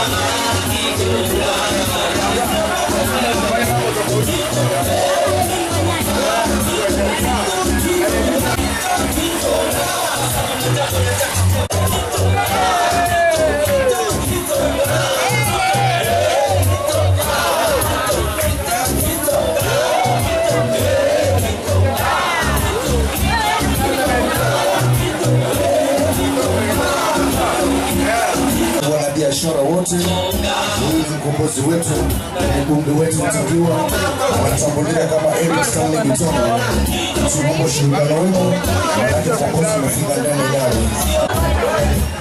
wanabiashara wote, huyu ni mkombozi wetu, mbunge wetu mtakiwa, wanatambulika kama Eric Stanley Gitonga. Tunaomba ushirikiano wenu wakati ukombozi umefika ndani yao.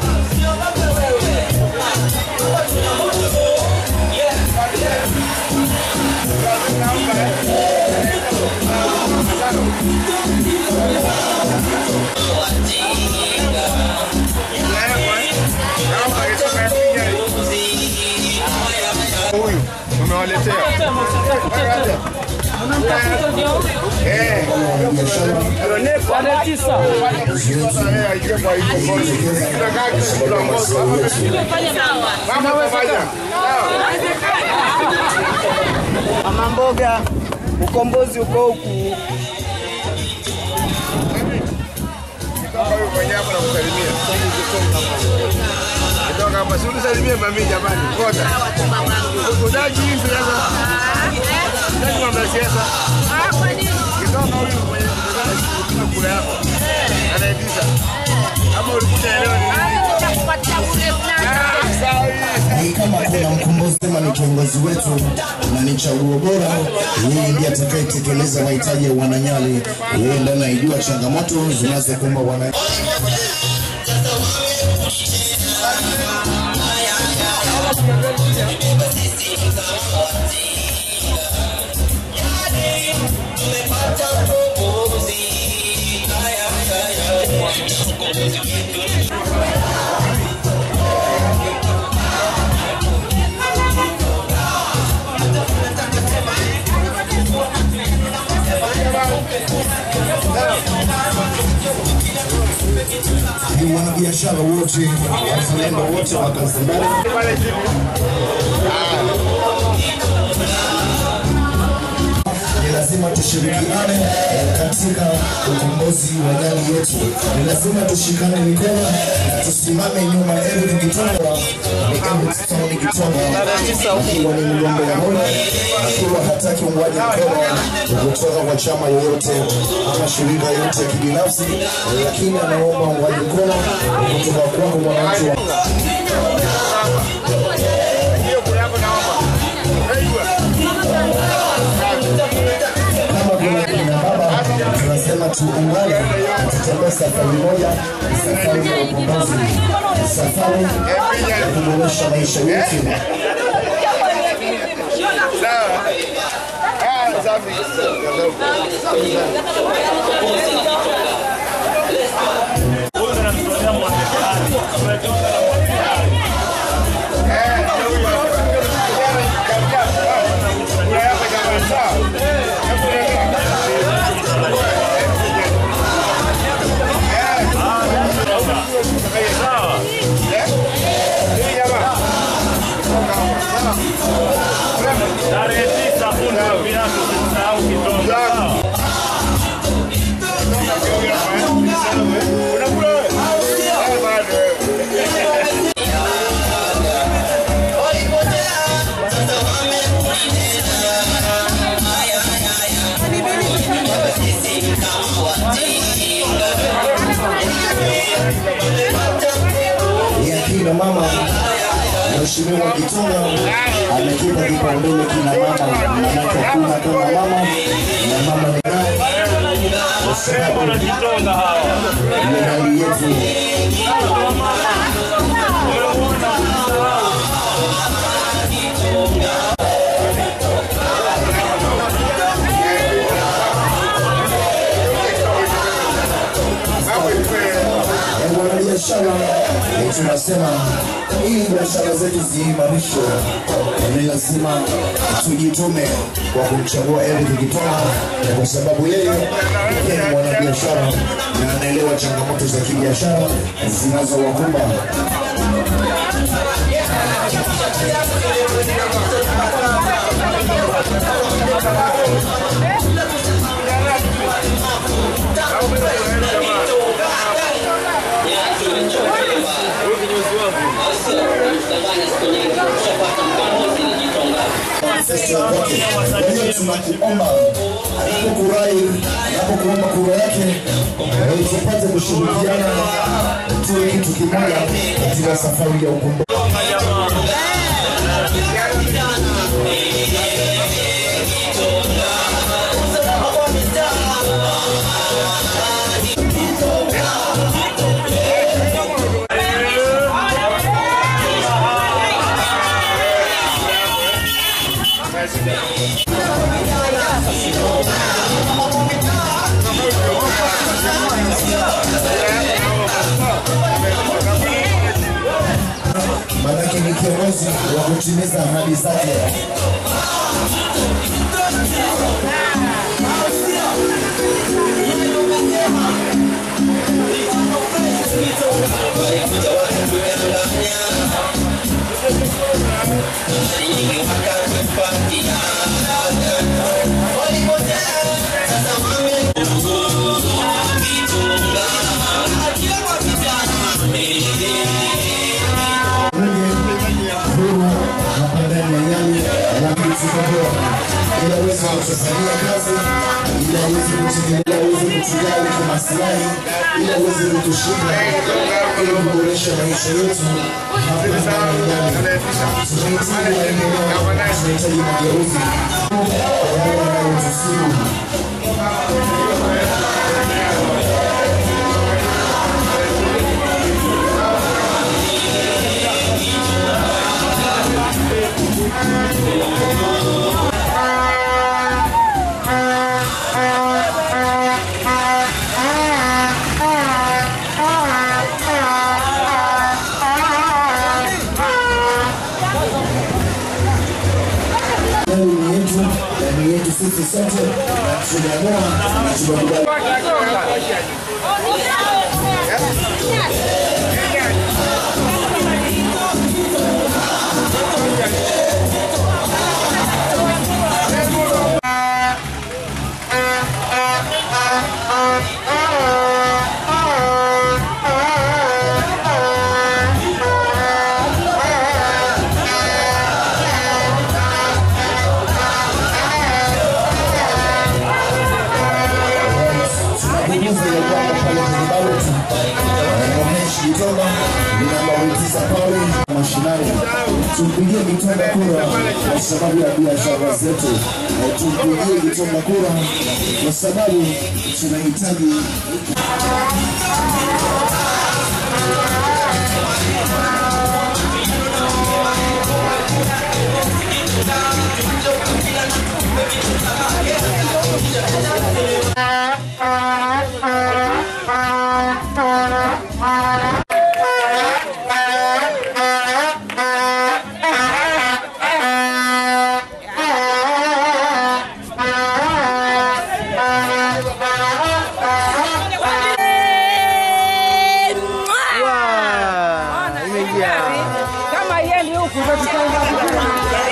Huyu umewaletea Eh, tunakaa kiongozi. Mama pamoja. Mama mboga, ukombozi uko huku. Kitoka huyu mwenyewe hapa nakusalimia. Kitoka hapa si unisalimie mami jamani. Ngoja. Udaji hivi sasa. Udaji mambo ya siasa. Kitoka huyu mwenye kuna kula yako. Anaibisa. Kama ulikuja elewa ni nini? Ah, sawa hii. Ni kama kuna mkombozi sema ni kiongozi wetu na ni chaguo bora, yeye ndiye atakayetekeleza mahitaji ya wananyali. Yeye ndiye anaijua changamoto zinazokumba wananchi. Ni wanabiashara wote, wazalendo wote wa Zanzibar Pale chini. ni lazima tushirikiane eh, katika ukombozi wa jamii yetu. Ni lazima tushikane mikono na tusimame nyuma ya Eric Gitonga, ni Eric Stanley Gitonga akiwa ni mgombea bora, akiwa hataki uungwaji mkono kutoka kwa chama yoyote ama shirika yoyote ya kibinafsi, lakini anaomba uungwaji mkono kutoka kwako wananchi wa Hiyo kula yako naomba. Unajua? kama kuna kina baba tunasema tuungane, tutembee safari moja, safari ya ukombozi, safari ya kuboresha maisha yetu. Sawa. Ah, safi. Tarehe tisa fundi viatu usisahau kitonga. ya kina mama Mheshimiwa Gitonga amekipa kipaumbele kina mama, manake hakuna kama mama na mama ni naye, kwa sababu Wanajitonga hawa. ni hali yetu. Ya wanabiashara eh, tunasema ili biashara zetu ziimarishwe, ni lazima tujitume kwa kumchagua Eric Gitonga eh, kwa sababu yeye pia ni mwanabiashara na anaelewa changamoto za kibiashara zinazowakumba manifesto ya kwake. Kwa hiyo tunakuomba anapokurai, anapokuomba kura yake, eh, tupate kushirikiana tuwe kitu kimoja katika safari ya ukombozi. Maanake ni kiongozi wa kutimiza ahadi zake. huru hapa ndani ya Nyali, lakini tukomboa ili aweze kutufanyia kazi, ili aweze kututegemea, aweze kutujali kwa maslahi, ili aweze kutushinda, ili kuboresha maisha yetu hapa ndani ya Nyali. Tunahitaji maendeleo, tunahitaji mageuzi yale yanayotusibu Leo ni yetu na ni yetu sisi sote, na tumeamua na tumekubali. tunakujuza ya kwamba pale kwenye ballot Ramesh Gitonga ni namba tisa pale mashinani. Tumpigie Gitonga kura kwa sababu ya biashara zetu, Na tumpigie Gitonga kura kwa sababu tunahitaji kama yeye huku ndo tutaenda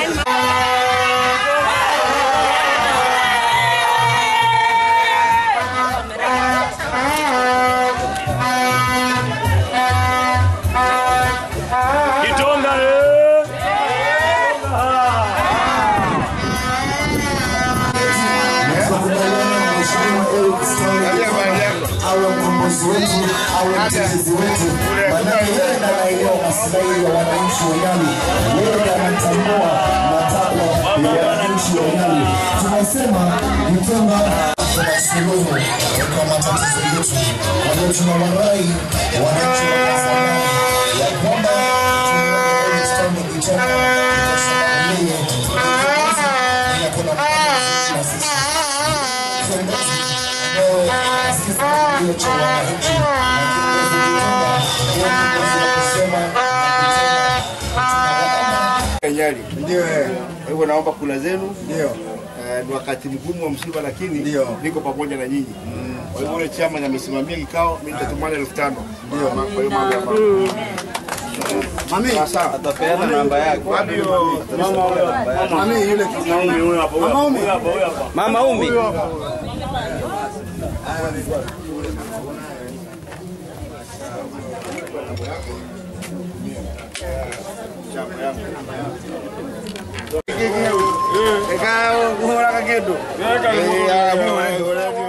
Kitonga eh! tunakubaliana na Mheshimiwa Eric Stanley awe mkombozi wetu, awe mtetezi wetu, maanake yeye ndo anaelewa maslahi ya wananchi wa Nyali, yeye ndo anatambua matakwa ya wananchi wa Nyali. Tunasema Gitonga kuna suluhu kwa matatizo yetu, kwa hiyo tunawarai wananchi wa Tanzania ya kwamba tumuunge Eric Stanley Gitonga kwa sababu yeye ni kiongozi na kuna mkombozi na sisi kiongozi ambao sisi ndio cha wananchi na kiongozi Gitonga ndio kiongozi wa kusema na kutenda. Tunawaomba Nyali. Ndio eh. Kwa hivyo naomba kula zenu. Ndio. Ni wakati mgumu wa msiba, lakini ndio niko pamoja na nyinyi. Kwa hivyo ule chama amesimamia kikao, mimi nitatumana elfu tano. Ndio. Kwa hiyo mambo ya mama. Mami, sasa Atapeana namba yake. wapi hiyo mama huyo? Mami yule Mama huyu hapa, huyu hapa, huyu hapa, huyu hapa. Mama Umi. Yule kendo. Eh, ah, mwe, mwe, mwe.